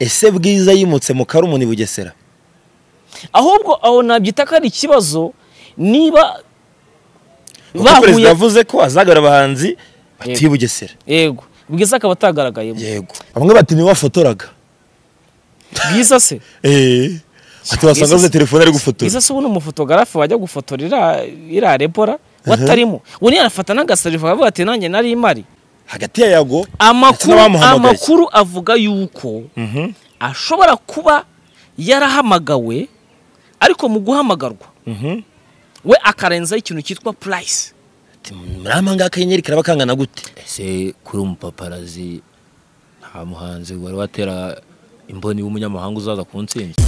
ese bwiza yimutse mu karumuni bugesera ahubwo aho nabyita ko ari ikibazo niba kuko perezida yavuze ko azagarura abahanzi batuye i bugesera yego bwiza akaba atagaragayemo yego bamwe bati niwe wafotoraga bwiza se eee ati wasanga avuze telefone ari gufotora bwiza se ubu ni umufotogarafe wajya gufotora iriya- iriya repora watarimo ubu niyo arafata n'agaserifa aravuga ati nanjye nari imari hagati ya yago amakuru n'abamuhamagaye. amakuru avuga yuko Mhm. ashobora kuba yarahamagawe ariko mu guhamagarwa Mhm. we akarenzaho ikintu cyitwa purayisi ati muri amanga akanyenyeri karaba kangana gute ese kuri umupaparazi nta muhanzi wari watera imboni w'umunyamahanga uzaza ku ntsinzi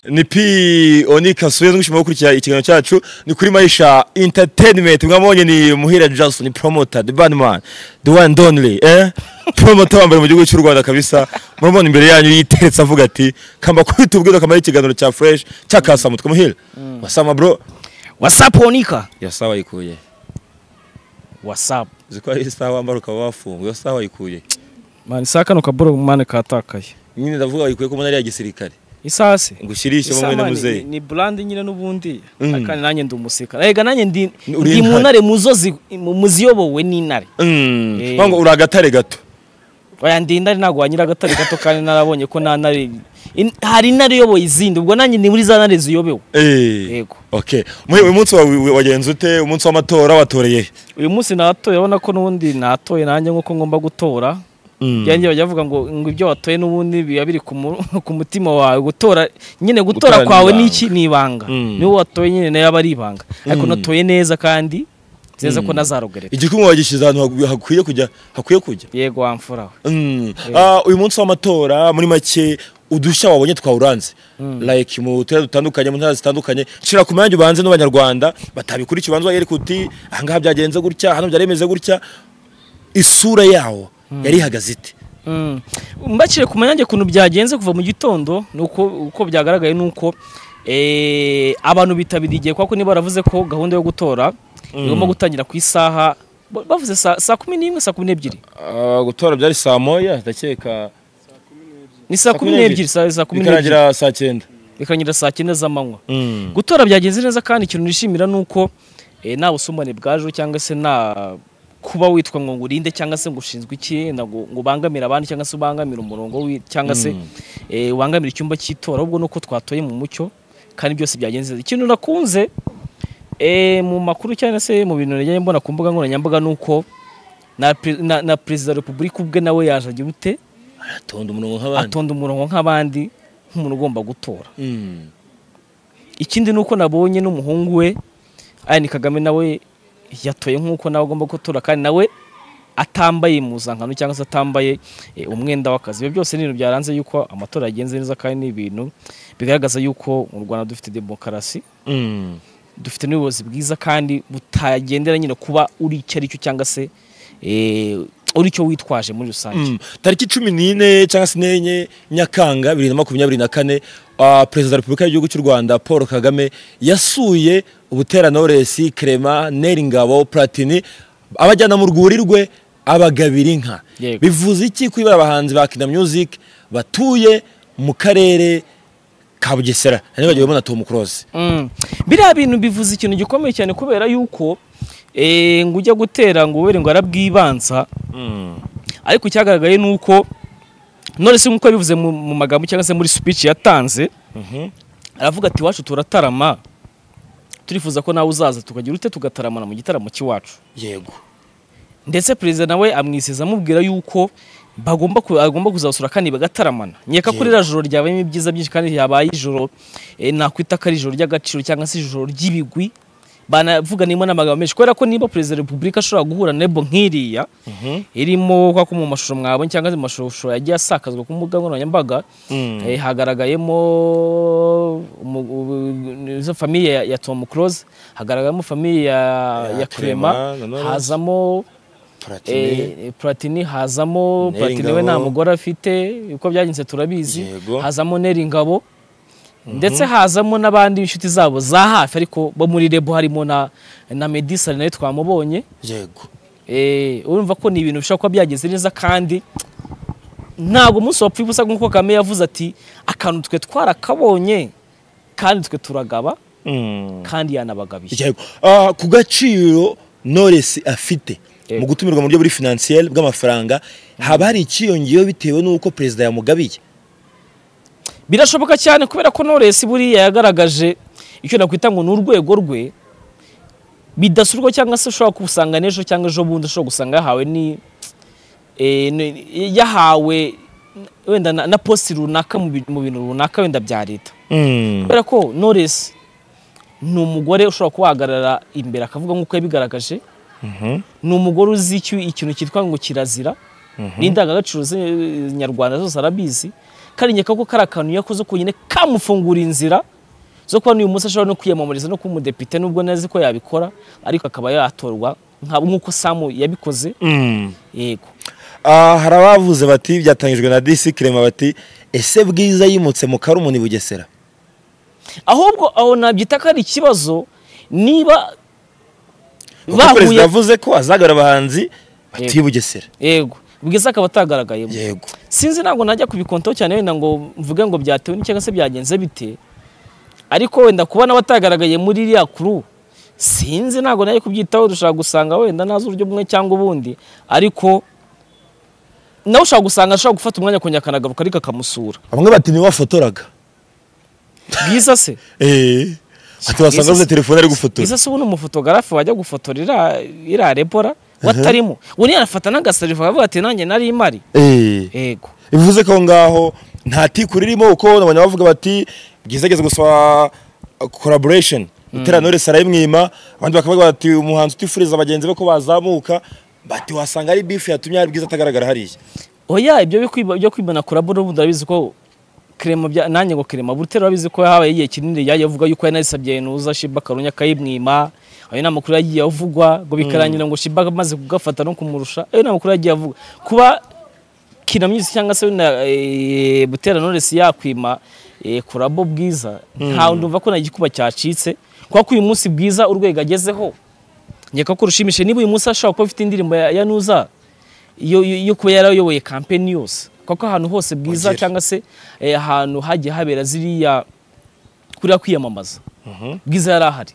ni pi onika asuye mwishimiye gukurikira ikiganiro cyacu ni kuri maisha entertainment mwabonye ni muhira jason ni promoter the bad man the one and only eh promoter wambere mu gihugu cy'u rwanda kabisa murabona imbere yanyu yiteretse avuga ati kamba kuri tubwire akamaro ikiganiro cya fresh cyakasamutwe muhira wasama bro wasapu onika yasawa yikuye wasapu uzi ko ari isaha wambara ukaba wafunguye iyo saha wayikuye mani saa kano kaboro mani katakaye nyine ndavuga wayikuye ko umunara ya gisirikare isaha se ngo ushyirishe Isaha wowe na ni- muzeyi ni burandi nyine n'ubundi Mm. kandi nanjye ndi umusirikare rega nanjye ndi Uri ndi mu intare. ntare mu zo zi- mu- mu ziyobowe n'intare Mm, Eh. wango uri agatare gato oya ndi intare ntabwo wanyira agatari gato kandi narabonye ko nta ntare in- hari intare iyoboye izindi ubwo nanjye ni muri za ntare ziyobewe Eh. Yego. Okay. Muhe uyu munsi wawe wa- wagenze ute? Umunsi w'amatora watoreye. uyu munsi natoye urabona ko n'ubundi natoye nanjye nk'uko ngomba gutora yanjye bajya bavuga ngo ngo ibyo watoye n'ubundi biba biri ku mu- ku mutima wawe gutora nyine gutora Gutora ni kwawe ibanga. n'iki ni ibanga Mm. niwo watoye nyine nayo aba ari ibanga ariko natoye neza kandi nziza ko nazarogerera Igikumwe wagishize ahantu hagu- hakwiye kujya, hakwiye kujya. yego wamfura we Mm. Ah, uyu munsi w'amatora muri make udushya wabonye twawuranze. Like mu turere dutandukanye, mu ntara zitandukanye, shira ku mayange ubanze n'abanyarwanda batabikurikiye ubanze wagere kuti ahangaha byagenze gutya, hano byaremeze gutya. Isura yawo yari ihagaze ite? Mm. mbakire ku manyange ukuntu byagenze kuva mu gitondo nuko uko byagaragaye nuko eh, abantu bitabiriye igihe kuko niba baravuze ko gahunda yo gutora igomba gutangira ku isaha ba- bavuze saa saa kumi n'imwe saa kumi n'ebyiri Ah, gutora byari saa moya, ndakeka. ni saa kumi n'ebyiri saa saa kumi n'ebyiri Bikarangira saa 9. bikarangira saa cyenda z'amanywa Mm. gutora byagenze neza kandi ikintu nishimira ni uko eh, nta busumbane bwaje cyangwa se nta kuba witwa ngo ngurinde cyangwa se ngo ushinzwe iki na ngo ngo ubangamire abandi cyangwa se ubangamire umurongo wi- cyangwa se eh, ubangamire icyumba cy'itora ahubwo nuko twatoye mu mucyo kandi byose byagenze neza ikintu nakunze eh, mu makuru cyangwa se mu bintu nagiye mbona ku mbuga nkoranyambaga ni uko na pre- na- na perezida wa repubulika ubwe nawe yaje agira ute Atonda umurongo nk'abandi. atonda umurongo nk'abandi nk'umuntu ugomba gutora Mm. ikindi ni uko nabonye n'umuhungu we ayani kagame nawe yatoye nk'uko nawe agomba gutora kandi nawe atambaye impuzankano cyangwa se atambaye eh, umwenda w'akazi ibyo byose ni ibintu byaranze yuko amatora yagenze neza kandi ni ibintu bigaragaza yuko mu rwanda dufite demokarasi Mm. dufite n'ubuyobozi bwiza kandi butagendera nyine kuba uri icyo ari cyo cyangwa se eh, uri icyo witwaje muri rusange Mm. tariki cumi n'ine cyangwa se n'enye nyakanga bibiri na makumyabiri na kane ah, perezida wa repubulika y'igihugu cy'u rwanda paul kagame yasuye ubutera knowless clement neringabo platini abajyana mu rwuri rwe abagabira inka Yego. bivuze iki kwibara abahanzi ba kina music batuye mu karere ka bugesera ntibagiwe bona tom close Mm. biriya bintu bivuze ikintu gikomeye cyane kubera yuko eh, ngo ujya gutera ngo were ngo arabwibanza ariko icyagaragaye ni uko none se nk'uko yabivuze mu, mu magambo cyangwa se muri speech yatanze aravuga ati iwacu turatarama turifuza ko nawe uzaza tukagira ute tugataramana mu gitaramo cy'iwacu yego ndetse perezida nawe amwiseza amubwira yuko bagomba ku- agomba kuzasura kandi bagataramana nkeka ko ririya joro ryabayemo ibyiza byinshi kandi ryabaye ijoro eh, nakwita ko ari ijoro ry'agaciro cyangwa se ijoro ry'ibigwi banavuganimo n'amagambo menshi kubera ko niba perezida wa repubulika ashobora guhura nebo nk'iriya irimo kwa ko mu mashusho mwabonye cyangwa se mu mashusho yagiye asakazwa ku mbuga nkoranyambaga Mm. eh, hagaragayemo umu- u- izo famiye ya- ya tom close hagaragayemo famiye ya Ya ya clema Clement, na Knowless. hazamo Platini. Eh, Platini hazamo Neri Platini we Ngabo. nta mugore afite uko byagenze turabizi Yego. hazamo Neri Ngabo ndetse hazamo n'abandi inshuti zabo za hafi ariko bo muri rebo harimo na na Medisa nayo twamubonye yego eh urumva ko ni ibintu bishobora kuba byagenze neza kandi ntabwo umunsi wapfuye ubusa nk'uko Kagame yavuze ati akantu twe twarakabonye kandi twe turagaba Mm. kandi yanabagabiye yego Ah, ku gaciro Knowless afite Yego. mu gutumirwa mu buryo buri financiel bw'amafaranga haba hari icyiyongeyeho bitewe n'uko perezida yamugabiye birashoboka cyane kubera ko Knowless buriya yagaragaje icyo nakwita ngo ni urwego rwe bidasurwa cyangwa se ushobora gusanga n'ejo cyangwa ejo bundi ushobora gusanga yahawe ni eh, ni- yahawe wenda na, na posti runaka mu bi- mu bintu runaka wenda bya leta kubera ko Knowless ni umugore ushobora kuba wahagarara imbere akavuga nk'uko yabigaragaje ni umugore uzi icyo ikintu cyitwa ngo kirazira n'indangagaciro ze- nyarwanda zose arabizi kandi nkeka ko kari akantu yakoze konyine kamufungura inzira zo kuba n'uyu munsi ashobora no kwiyamamariza no kuba umudepite nubwo ntazi ko yabikora ariko akaba yatorwa nka- nk'uko samu yabikoze yego Ah, hari abavuze bati byatangijwe na disi kirema bati ese bwiza yimutse mu karumuni bugesera ahubwo aho nabyita ko ari ikibazo niba Kuko perezida yavuze ko azagarura abahanzi batuye i bugesera yego bwiza akaba atagaragayemo yego sinzi ntabwo najya kubikontaho cyane wenda ngo mvuge ngo byatewe n'iki cyangwa se byagenze bite ariko wenda kubona batagaragaye muri iriya kuru sinzi ntabwo najya kubyitaho dushobora gusanga wenda nazi uburyo bumwe cyangwa ubundi ariko nawe ushobora gusanga ashobora gufata umwanya akongera akanagaruka ariko akamusura bamwe bati niwe wafotoraga bwiza se Eh, ati wasanga avuze telefone ari gufotora bwiza se ubu ni umufotogarafe wajya gufotora iriya- iriya repora watarimo ubu arafata n'agasarifa akavuga ati nanjye nari imari Eh, yego bivuze ko aho ngaho nta tikuru irimo kuko nabonye bavuga bati bwiza ageze gusaba collaboration utera Knowless arayimwima abandi bakavuga bati umuhanzi utifuriza bagenzi be ko bazamuka bati wasanga ari bifu yatumye hari bwiza atagaragara hariya oya ibyo bikwiba- byo kwibana kurabo n'ubundi urabizi ko krema bya nanjye ngo krema burutera urabizi ko habaye igihe kinini yagiye avuga yuko yanasabye nuza Shiba Karunya akayimwima ayo ni amakuru yagiye avugwa ngo bikarangira ngo Shiba amaze kugafata no kumurusha ayo ni amakuru yagiye avugwa kuba kinamyuzi cyangwa se na eh, butera Knowless yakwima eh, kurabo bwiza nta ndumva ko nta gikuba cyacitse kuko uyu munsi bwiza urwego agezeho nkeka ko rushimishije niba uyu munsi ashobora kuba afite indirimbo ya, ya nuza yo, yo, yo kuba yarayoboye kampeni yose kuko ahantu hose bwiza Ongera. cyangwa se eh, ahantu hagiye habera ziriya kuriya kwiyamamaza bwiza yari ahari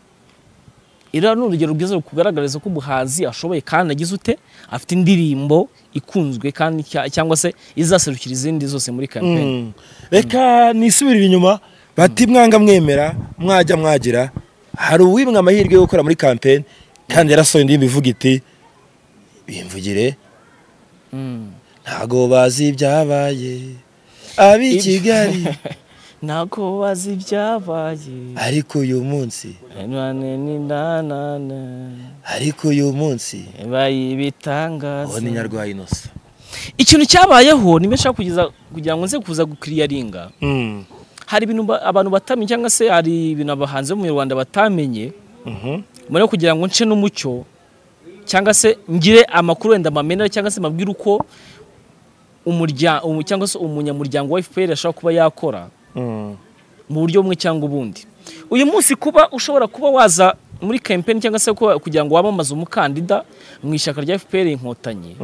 iriya ni urugero rwiza rukugaragariza ko umuhanzi ashoboye kandi agize ute afite indirimbo ikunzwe kandi cya- cyangwa se izaserukira izindi zose muri kampeni Mm. reka nisubirire inyuma bati mwanga mwemera mwajya mwagira hari uwimwe amahirwe yo gukora muri kampeni kandi yarasohoye indirimbo ivuga iti bimvugire Mm. ntago bazi ibyabaye ab'i kigali ntabwo bazi ibyabaye ariko uyu munsi none ni nanana ariko uyu munsi bayibitangaza uwo ni nyarwaya inosa ikintu cyabayeho ni benshi kugeza kugira ngo nze kuza gukiriyaringa hari ibintu ba- abantu batamenye cyangwa se hari ibintu abahanzi bo mu Rwanda batamenye muri yo kugira ngo nce n'umucyo cyangwa se ngire amakuru wenda mamenera cyangwa se mabwire uko umuryango cyangwa se umunyamuryango wa FPR ashobora kuba yakora mu buryo bumwe cyangwa ubundi uyu munsi kuba ushobora kuba waza muri kampeni cyangwa se kuba- kugira ngo wamamaze umukandida mu ishyaka rya FPR inkotanyi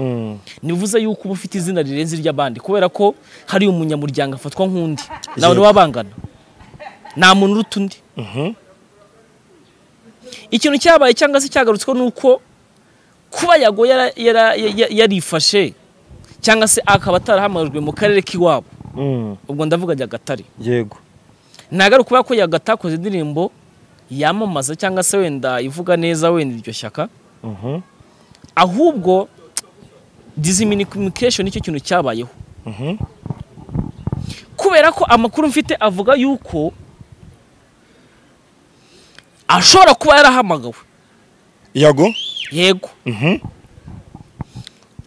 ntibivuze yuko uba ufite izina rirenze iry'abandi kubera ko hari umunyamuryango afatwa nk'undi nawe Yego. niwe abangana nta muntu uruta undi ikintu cyabaye cyangwa se cyagarutsweho ni uko kuba yago yara- yara- ya- yarifashe cyangwa se akaba atarahamajwe mu karere k'iwabo ubwo ndavuga nyagatare yego ntagaruka kubera ko yagatakoze indirimbo yamamaza cyangwa se wenda ivuga neza wenda iryo shyaka ahubwo disiminication nicyo kintu cyabayeho kubera ko amakuru mfite avuga yuko ashobora kuba yarahamagawe yago yego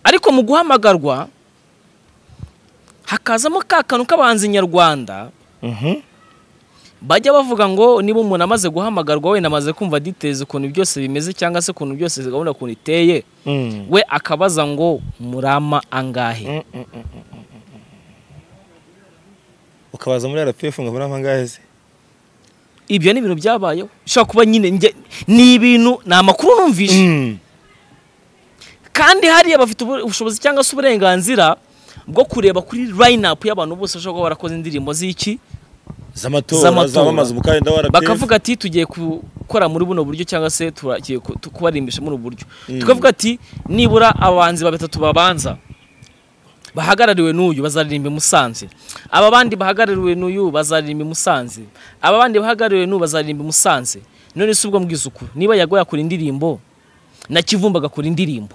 ariko mu guhamagarwa hakazamo ka kantu k'abahanzi nyarwanda bajya bavuga ngo niba umuntu amaze guhamagarwa wenda amaze kumva details ukuntu byose bimeze cyangwa se ukuntu byose gahunda ukuntu iteye we akabaza ngo murama angahe ukabaza muri rpf ngo muri amangahe se ibyo ni ibintu byabayeho bishobora kuba nyine njye- ni ibintu ni amakuru numvise kandi hariya bafite ubu- ubushobozi cyangwa se uburenganzira bwo kureba kuri line up y'abantu bose bashobora kuba barakoze indirimbo z'iki z'amatora Z'amatora. zamamaza umukandida wa rpf bakavuga ati tugiye gukora muri buno buryo cyangwa se turagiye ku- tu- kubarimbisha muri ubu buryo Mm. tukavuga ati nibura abahanzi ba batatu babanza bahagarariwe n'uyu bazaririmba i Musanze aba bandi bahagarariwe n'uyu bazaririmba i Musanze aba bandi bahagarariwe n'uyu bazaririmba i Musanze none si ubwo mbwiza ukuri niba yagoye akora indirimbo na Kivumba agakora indirimbo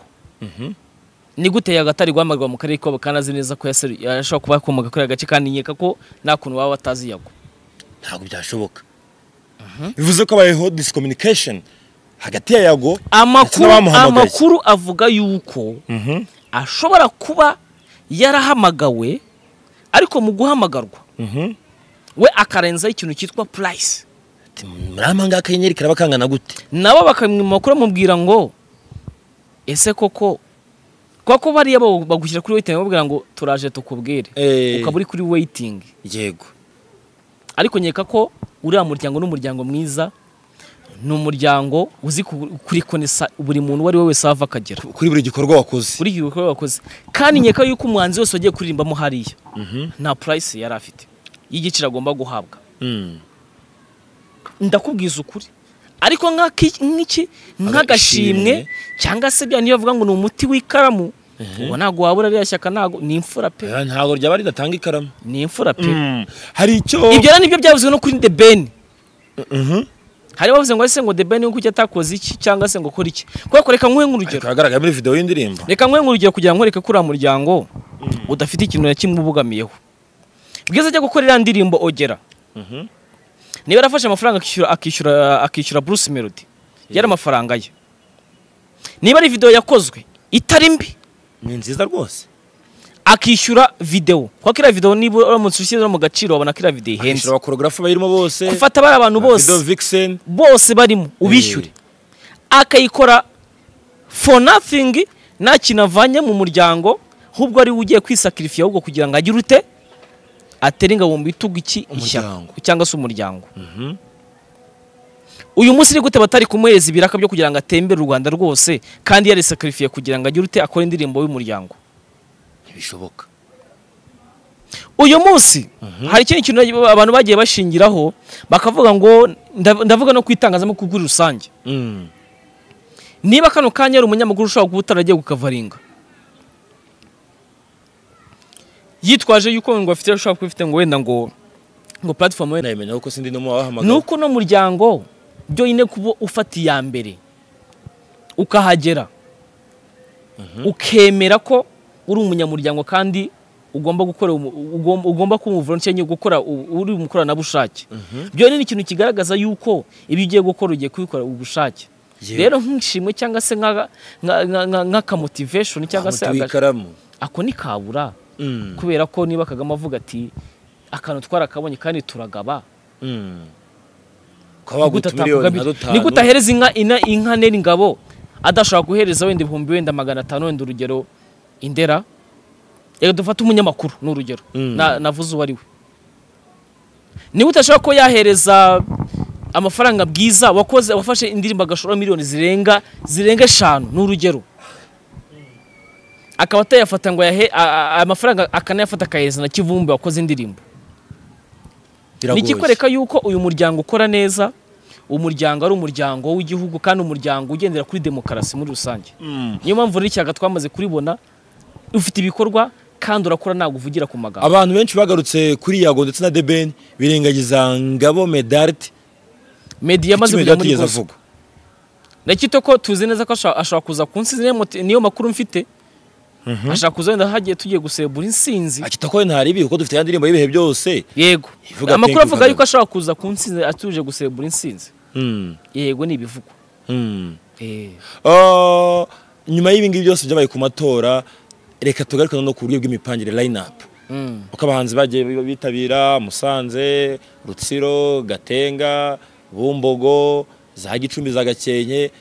ni gute yagatari guhamagarwa mu karere kabo kandi azi neza ko yaseru- yashobora kuba yakomoka kuri aka gace kandi nkeka ko nta kuntu baba batazi yago ntabwo byashoboka bivuze ko habayeho discommunication hagati ya yago Ndetse amakuru n'abamuhamagaye. amakuru avuga yuko ashobora kuba yarahamagawe ariko mu guhamagarwa we akarenzaho ikintu cyitwa purayisi Ati, muri amangahe akanyenyeri karaba kangana gute nabo bakamwima kuri bamubwira ngo ese koko kuko ko bariya bo bagushyira kuri weyitingi bamubwira ngo turaje tukubwire Eh. ukaba uri kuri weyitingi yego ariko nkeka ko uriya muryango ni umuryango mwiza ni umuryango uzi ku- kurikonesa buri muntu uwo ari we wese aho ava akagera kuri buri gikorwa wakoze buri gihe uko bakoze kandi nkeka yuko umuhanzi wese wagiye kuririmbamo hariya nta purayisi yari afite y'igiciro agomba guhabwa Mm. ndakubwiza ukuri ariko nk'aki- nk'iki nk'agashimwe cyangwa se bya niyo bavuga ngo ni umuti w'ikaramu uwo ntabwo wabura ririya shyaka ntabwo ni imfura pe Eh, ntabwo ryaba ridatanga ikaramu ni imfura pe Mm. hari icyo ibyo rero nibyo byavuzwe no kuri the ben Mhm. hari abavuze ngo ese ngo the ben kuki atakoze iki cyangwa se ngo kora iki kubera ko reka nkuhe nk'urugero ariko hagaragaye muri video y'indirimbo reka nkwe nk'urugero kugira ngo nkwereke ko uriya muryango udafite ikintu na kimwe ubogamiyeho bwiza ajya gukora iriya ndirimbo ogera niba yarafashe amafaranga akishyura akishyura akishyura bruce melody yari amafaranga ye niba ari videwo yakozwe itari mbi ni nziza rwose akishyura videwo kuko iriya videwo niba uramutse ushyizemo mu gaciro wabona ko iriya videwo ihenze hejuru abakorogarafu bayirimo bose ufata bariya abantu bose Video vixen bose barimo ubishyure akayikora for nothing nta kintu avanye mu muryango ahubwo ari we ugiye kwisakirifiya ahubwo kugira ngo agire ute atere ingabo mu bitugu iki ishyaka Umuryango. cyangwa se umuryango uyu munsi ni gute batari kumuhereza ibiraka byo kugira ngo atembere u rwanda rwose kandi yarisakirifiye kugira ngo agire ute akore indirimbo y'umuryango ntibishoboka uyu munsi hari ikindi kintu abantu bagiye bashingiraho bakavuga ngo ndav- ndavuga no ku itangazamakuru muri rusange Mm. niba kano kanya ari umunyamakuru ushobora kuba utaragiye kukavaringa yitwaje yuko ngo afite ushobora kuba ufite ngo wenda ngo ngo platform wenda nabimenya kuko sindi n'umu wabahamagara nuko no muryango byonyine kuba ufata iya mbere ukahagera ukemera ko uri umunyamuryango kandi ugomba gukora umu- ugomba- ugomba kuba umuvolontiya nyine gukora u- uri umukoranabushake byonyine ni ikintu kigaragaza yuko ibyo ugiye gukora ugiye kubikora ubushake Yego. rero nk'ishimwe cyangwa se nka- nka- nka- nka- nk'akamotivation cyangwa se umuti aga- w'ikaramu ako ni kabura Mm. kubera ko niba kagame avuga ati akantu twarakabonye kandi turagaba Mm. kuba waguta Nigute miliyoni atavuga nka bityo? dutanu nigute ahereza inka ina- inka nera ingabo adashobora guhereza wenda ibihumbi wenda magana atanu wenda urugero indera reka dufate umunyamakuru ni urugero Mm. Na- navuze uwo ari we nigute ashobora ko yahereza amafaranga bwiza wakoze wafashe indirimbo agashora miliyoni zirenga zirenga eshanu ni urugero akaba atayafata ngo ayahe a- a- a- amafaranga akanayafata akayahereza na kivumbi wakoze indirimbo biragoye. nikikwereka yuko uyu muryango ukora neza umuryango ari umuryango w'igihugu kandi umuryango ugendera kuri demokarasi muri rusange Mm. niyo mpamvu rero icyaga twamaze kuribona ufite ibikorwa kandi urakora ntabwo uvugira ku magambo abantu benshi bagarutse kuri yago ndetse na debeni birengagiza ngabo medarte media yamaze Kuki kujya Medard muri yigeze kose avuga ndakita ko tuzi neza ko ashobora ashobora kuza ku nsi niyo moti- niyo makuru mfite ashaka kuza wenda hagiye tugiye gusebura insinzi akita ko ntari ibi kuko dufite ya ndirimbo y'ibihe byose yego Ivuga amakuru Pink avuga yuko Kagame. ashaka kuza ku nsinzi atuje gusebura insinzi Mm, yego ni ibivugwa mm. Eh, Ah, nyuma y'ibi ngibi byose byabaye ku matora reka tugaruke no ku buryo bw'imipangire line up mm. uko abahanzi bagiye bi- bitabira musanze rutsiro gatenga bumbogo za gicumbi za gakenke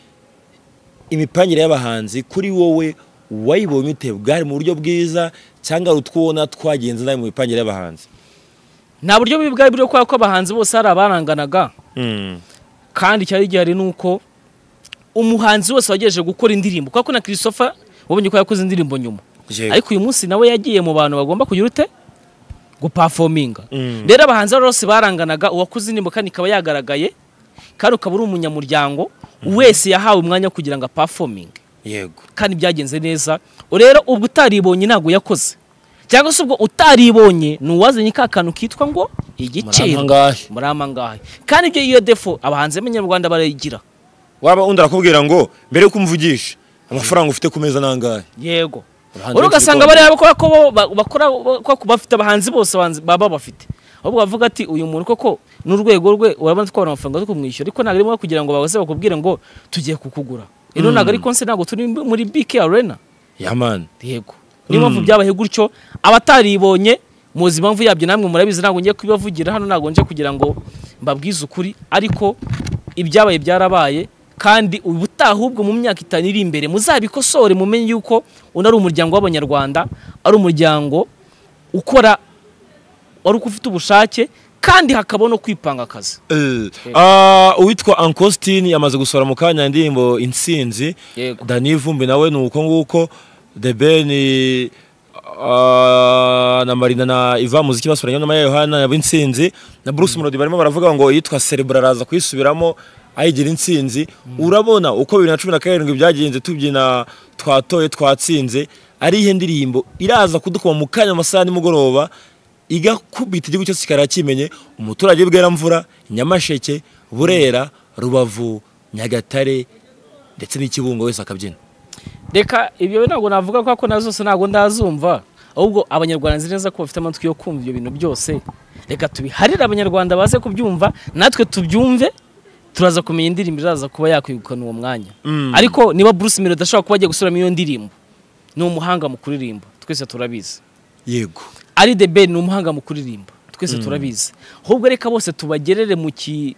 imipangire y'abahanzi kuri wowe wayibonye ute bwari mu buryo bwiza cyangwa hari utwubona twagenze nabi mu mipangire y'abahanzi nta buryo bubi bwari buriho kubera ko abahanzi bose hari abaranganaga kandi cyari gihari ni uko umuhanzi wose wagejeje gukora indirimbo kuko na christopher wabonye ko yakoze indirimbo nyuma Yego. ariko uyu munsi nawe yagiye mu bantu bagomba kugira ute gupafominga Mm. rero abahanzi bari bose baranganaga uwakoze indirimbo kandi ikaba yagaragaye kandi ukaba uri umunyamuryango wese yahawe umwanya wo kugira ngo apafominge yego kandi byagenze neza rero ubwo utaribonye ntabwo yakoze cyangwa se ubwo utaribonye ni uwazanye ka kantu kitwa ngo igiciro ngahe murampa ngahe kandi ibyo iyo defo abahanzi b'abanyarwanda barayigira waba undi arakubwira ngo mbere yuko umvugisha amafaranga ufite ku meza nangahe yego Abahanzi uri benshi ugasanga bikora. bariya bakora ko bo ba- bakora ko ko bafite abahanzi bose abahanzi baba bafite ahubwo bavuga ati uyu muntu koko n'urwego rwe urabona twabona amafaranga yo kumwishyura ariko ntabwo arimo kugira ngo baze bakubwire ngo tugiye kukugura rero ntabwo ari konse ntabwo turi muri bike arena yamani yego niyo mpamvu byabaye gutyo abataribonye muzi impamvu yabyo namwe murabizi ntabwo ngiye kubibavugira hano ntabwo nje kugira ngo mbabwize ukuri ariko ibyabaye byarabaye kandi ubutaha ahubwo mu myaka itanu iri imbere muzabikosore mumenye yuko uno ari umuryango w'abanyarwanda ari umuryango ukora wari ufite ubushake kandi hakaba no kwipanga akazi Eh, ah, uwitwa ankositini yamaze gusohora mu kanya indirimbo intsinzi Yego. dani vumbi nawe ni uko nguko the ben ah, na marina na iva muziki basoranye na Maya yohana na intsinzi na bruce melody barimo baravuga ngo yitwa cerebral araza kuyisubiramo ayigira intsinzi urabona uko bibiri na cumi na karindwi byagenze tubyina twatoye twatsinze ari ihe ndirimbo iraza kudukuba mu kanya mu masaha ya nimugoroba igakubita igihugu cyose kikaba kimenye umuturage w'i bweramvura nyamasheke burera rubavu nyagatare ndetse n'ikibungo wese akabyina reka ibyo ntabwo navuga ko na zose ntabwo ndazumva ahubwo abanyarwanda nzi neza ko bafite amatwi yo kumva ibyo bintu byose reka tubiharire abanyarwanda baze kubyumva natwe tubyumve turaza kumenya indirimbo iraza kuba yakwegukana uwo mwanya ariko niba bruce melody ashobora kuba agiye gusubiramo iyo ndirimbo ni umuhanga mu kuririmba twese turabizi yego ari the ben ni umuhanga mu kuririmba twese turabizi ahubwo reka bose tubagerere mu ki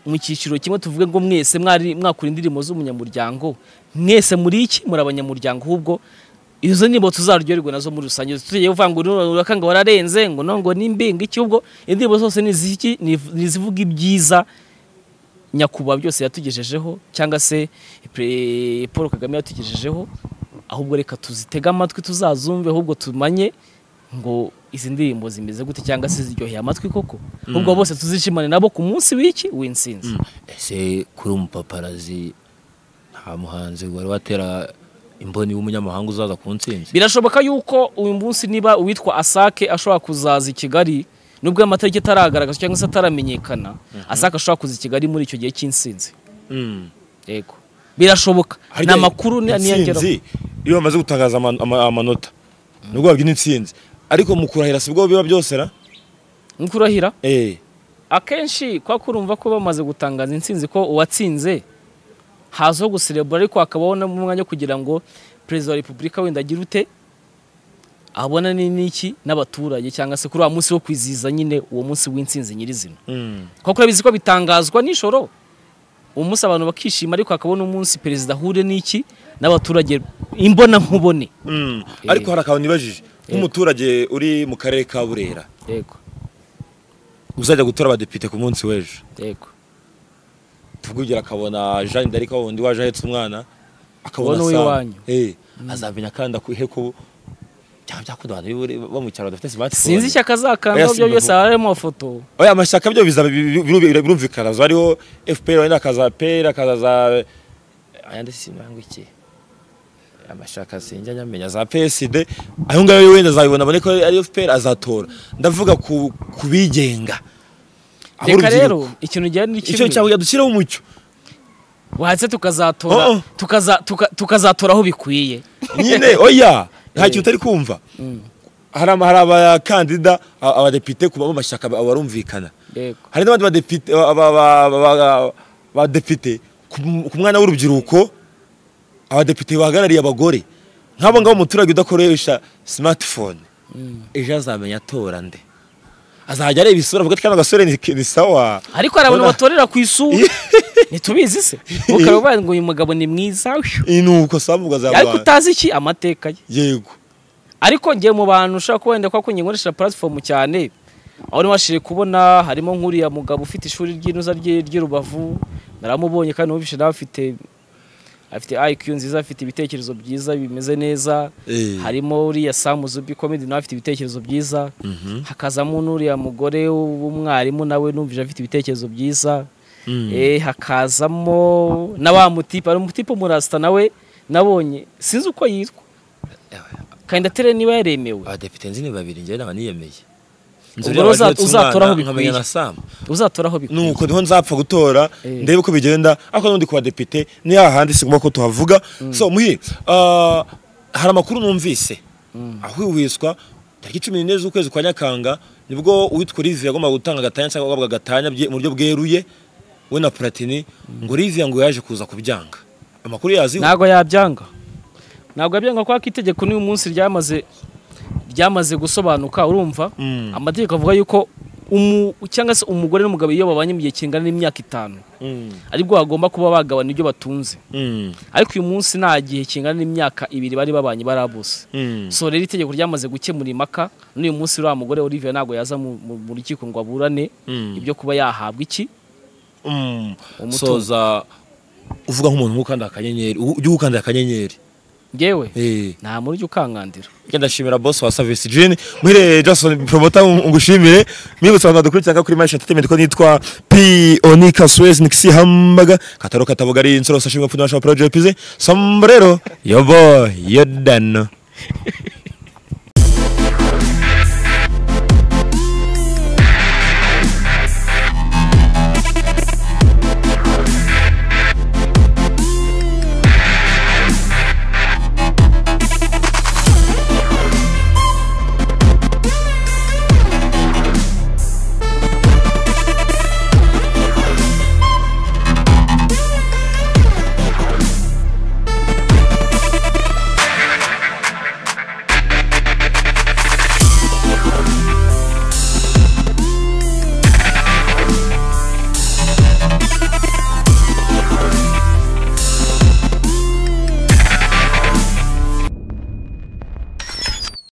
mu cyiciro kimwe tuvuge ngo mwese mwari mwakora indirimbo z'umunyamuryango mwese muri iki muri abanyamuryango ahubwo izo ndirimbo tuzaryoherwa nazo muri rusange tugiye kuvuga ngo "Nuno Uraka ngo wararenze ngo no ngo nimbi ngo iki ubwo indirimbo zose ni iziki ni ni izivuga ibyiza nyakubahwa byose yatugejejeho cyangwa se pre- Paul Kagame yatugejejeho ahubwo reka tuzitege amatwi tuzazumve ahubwo tumanye ngo izi ndirimbo zimeze gute cyangwa se ziryoheye amatwi koko ahubwo bose tuzishimane nabo ku munsi w'iki w'insinzi ese kuri umupaparazi nta muhanzi wari watera imboni w'umunyamahanga uzaza ku ntsinzi birashoboka yuko uyu munsi niba uwitwa asake ashobora kuzaza i kigali nubwo amatariki ataragaragaza cyangwa se ataramenyekana asake ashobora kuza i kigali muri icyo gihe cy'insinzi yego birashoboka ni Harya amakuru ni- niyongeraho intsinzi iyo bamaze gutangaza ama- ama- amanota nubwo babyina intsinzi ariko mu kurahira si bwo biba byose ra nk'uko urahira eh akenshi kwa kurumva ko bamaze gutangaza intsinzi ko uwatsinze hazaho guserebura ariko hakabaho n'umwanya wo kugira ngo perezida wa repubulika wenda agire ute abona ni n'iki n'abaturage cyangwa se kuri wa munsi wo kwizihiza nyine uwo munsi w'intsinzi nyirizina kuko urabizi ko bitangazwa nijoro umunsi abantu bakishima ariko hakabona umunsi perezida ahure n'iki n'abaturage imbonankubone Mm. ariko hari akantu nibajije nk'umuturage uri mu karere ka burera yego uzajya gutora abadepite ku munsi w'ejo yego tuvugira akabona Jeanne d'Arc wundi waje ahetse umwana akabona Wowe Sam. iwanyu. eh azamenya kandi akuhe ko byaba byakunda abantu b'ibure- bo mu cyaro badafite smartphone sinzi ishyaka zakanda Oya, byo simba byose vuba. harimo amafoto oya amashyaka byo bizaba bi- bi- bi- birumvikana hazaba hariho FPR wenda akaza PER akaza ayandi simanga iki amashyaka sinjya nyamenya za PSD ayo ngayo wenda azabibona abone ko ari FPR azatora ndavuga ku ku bigenga reka rero ikintu gihari ni icyo kimwe cyawe dushyiraho umucyo wahatse tukazatora Oh, oh. tukaza- tuka- tukazatora aho bikwiye nyine oya nta kintu utari kumva hari ama- hari abakandida a- abadepite ku bo mashyaka ba- barumvikana Yego. hari n'abandi badepite ba- ba- ba- ba- ba- badepite ku m- ku mwana w'urubyiruko abadepite bahagarariye abagore nk'abo ngabo umuturage udakoresha smartphone ejo azamenya atora nde azajya areba isura avuga ati kano gasore ni ni sawa ariko hari abantu Urabona? batorera ku isura ntitubizi se ukaba ubaye ngo uyu mugabo ni mwiza uyu. ni uko sambuga za ariko rwanda utazi iki amateka ye yego ariko ngiye mu bantu ushobora kuba wenda kuba kunyengoresha platform cyane aho nibashije kubona harimo nk'uriya mugabo ufite ishuri ry'inuza rye ry'i Rubavu naramubonye kandi numvise nawe afite afite IQ nziza afite ibitekerezo byiza bimeze neza Eh. harimo uriya Sam Zubi comedy nawe afite ibitekerezo byiza hakazamo n'uriya mugore w'umwarimu nawe numvise afite ibitekerezo byiza eh, hakazamo na wa mutipe hari umutipe umurasta nawe nabonye sinzi uko yitwa kandidatire niba yaremewe abadepite nzi ni babiri njyewe naba niyemeye Ubwo rero uza- uzatora aho bikwiye. na samu uzatora aho bikwiye nuko niho nzapfa gutora Eh. ndebe uko bigenda ariko n'undi ku badepite ni hahandi sigomba ko tuhavuga so muhi ah, hari amakuru numvise ahwiwiswa tariki cumi n'enye z'ukwezi kwa nyakanga nibwo uwitwa Olivier yagombaga gutanga agatanya cyangwa guhabwa agatanya bye- mu buryo bweruye we na Platini ngo Olivier ngo yaje kuza kubyanga amakuru yaziho ntabwo yabyanga ntabwo yabyanga kuko itegeko n'uyu munsi ryamaze ryamaze gusobanuka urumva Mm. amategeko avuga yuko umu cyangwa se umugore n'umugabo iyo babanye mu gihe kingana n'imyaka itanu Mm, aribwo bagomba kuba bagabana ibyo batunze mm, ariko uyu munsi nta gihe kingana n'imyaka ibiri bari babanye barabose mm. so rero itegeko ryamaze gukemura impaka n'uyu munsi uriya mugore Olivier ntabwo yaza mu- mu mu rukiko ngo aburane Mm. ibyo kuba yahabwa iki Mm. umutungo. soza uvuga nk'umuntu nk'ukanda akanyenyeri u- ujye ukanda akanyenyeri ngewe eh nta muri ujya ukankandira Njye ndashimira boss wa Service Gin. Muhire Jackson promoter ng- ngushimire. Mwibutsa abantu badukurikira kuri Match Entertainment ko nitwa P Onika Suez Nixi Hamburger. Kataro katabugari insoro sashimwe pfundo national project pize. Sombrero yo boy yo dano.